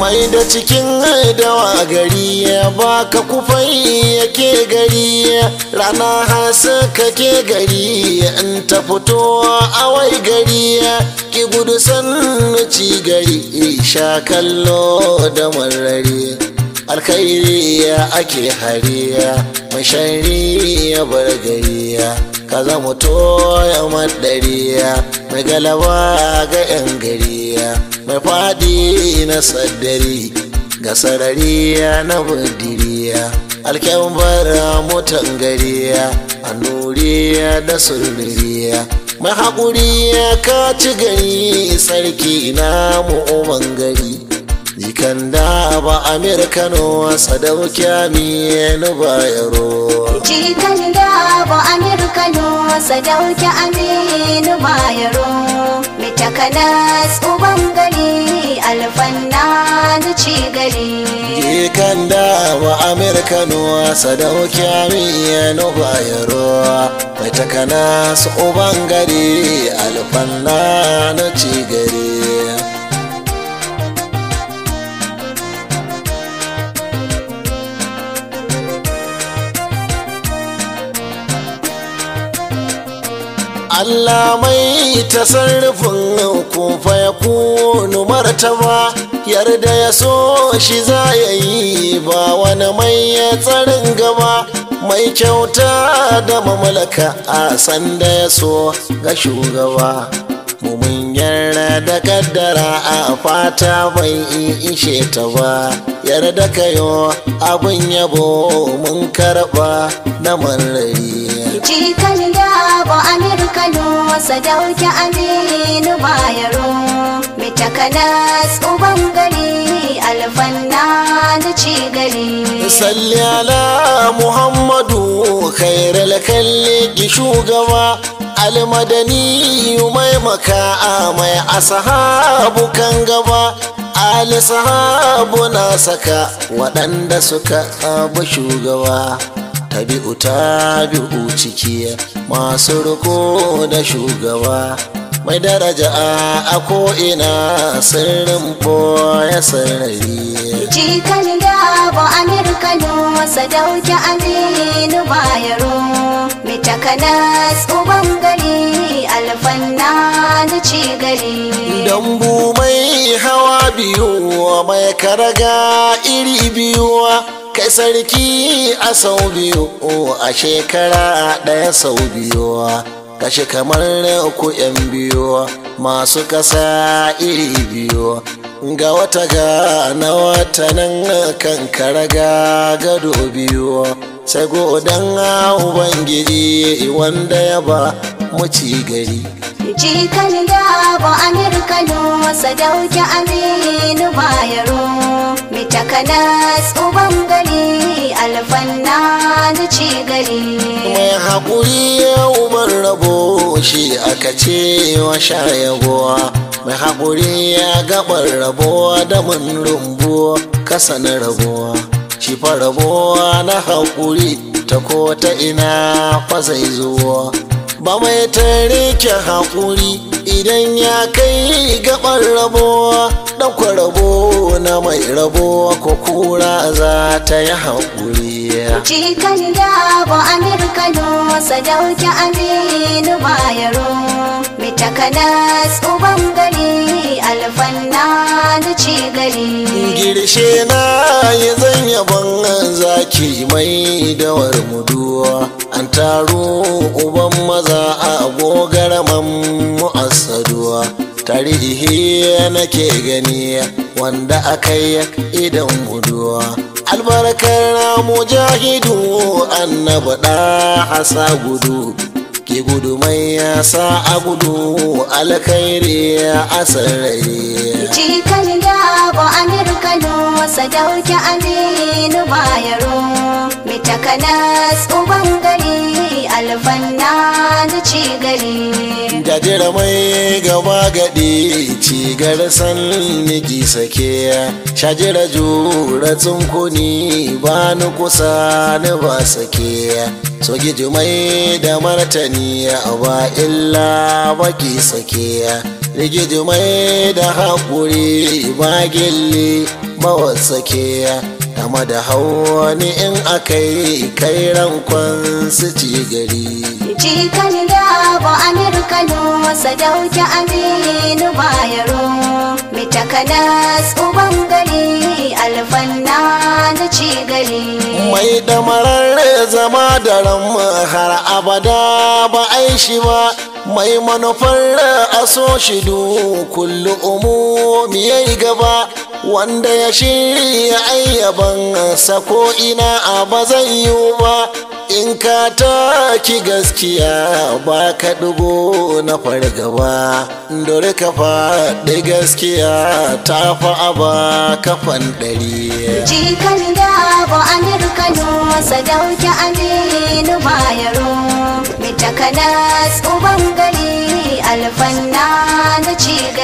mai da cikin dawa gari baka kufai yake gari rana haska ke gari in ta fito a wai gari ki gudu sannu ci gari sha kallo da marari alkhairi ake hariya mashari ya bar gariya ka zama toya madariya mai galaba ga 'yan gariya mai fadi na saddari ga sarariya na budiriya alkyambar mutan gariya a nuriya da sulmiriya mai haƙuri ka ci gari sarki na mu'umman gari jikan da ba amerikano sadauki aminu bayaro jikan da ba amerikano sadauki aminu bayaro mitakanas uban gari alfanna da ci gari jikan da ba amerikano sadauki aminu bayaro mitakanas uban gari alfanna da ci gari Allah mai tasarrufin kufa ya kunu martaba yarda ya so shi za ya yi ba wani mai ya tsarin gaba mai kyauta da mamalaka a sanda ya so ga shugaba mumin yarda da kaddara a fata bai ishe ta ba yarda kayo abin yabo mun karba na marari jikan da ba amerikano sadauki aminu bayaro mitakanas uban gari alfanna da ci gari salli ala muhammadu khairal kalli shugaba almadani mai maka mai asahabu kan gaba ali sahabu na saka waɗanda suka abu shugaba tabi'u tabi'u ciki masu riko da shugaba mai daraja a ko'ina sirrin boye sarari jikan da ba amerikano sadauki aminu bayaro mitakanas uban gari alfanna da ci gari dambu mai hawa biyu mai karaga iri biyu kai sarki a sau biyu a shekara ɗaya sau biyu kashe kamar ku yan biyu masu kasa iri biyu ga wata ga na wata nan kan karaga gado biyu sai godan ubangiji wanda ya ba mu ci gari jikan da ba amerikano sadauki aminu bayaro mitakanas uban gari alfanna da ci gari mai haƙuri uban rabo shi aka ce wa shayagowa mai haƙuri ya gabar rabuwa da mun rumbu kasa na rabuwa shi fa rabuwa na haƙuri ta ko ta ina fa zai zuwa ba mai tarike haƙuri idan ya kai gabar rabuwa ɗaukar rabo na mai rabo ko kura za ta yi haƙuri jikan da ba amerikano sadauki aminu bayaro mitakanas uban gari alfanna da ci gari girshe na yi zan yaban zaki mai dawar muduwa an taro uban maza a gogaraman mu'assaduwa tarihi nake gani wanda aka yi idan muduwa albarkar mujahidu annaba da hasa gudu ke gudu mai yasa a gudu alkhairi a sarari jikan da ba amerikano sadauki aminu bayaro mitakanas uban gari alfanna da ci gari jajira mai gaba gadi cigar san niki sake shajira jura tsunkuni ba ni kusa ni ba sake so mai da martani ba illa baki sake rigiji mai da haƙuri ba gilli mawasake game da hawani in akai kai rankon su ci gari Jikan yabo Amir Kano sadauki Aminu Bayero Mitakanas uban gari alfanna na ci gari mai damarar zama da ran har abada ba aishi ba mai manufar aso shidu kullu umumi yayi gaba wanda ya shirya ayyaban sako ina a ba zai yi ba in ka taki gaskiya ba ka ɗigo na fargaba dore ka faɗi gaskiya ta fa aba kafan ɗari Jikan yabo Amir Kano sadauki Aminu Bayero Mitakanas uban gari alfanna na ci gari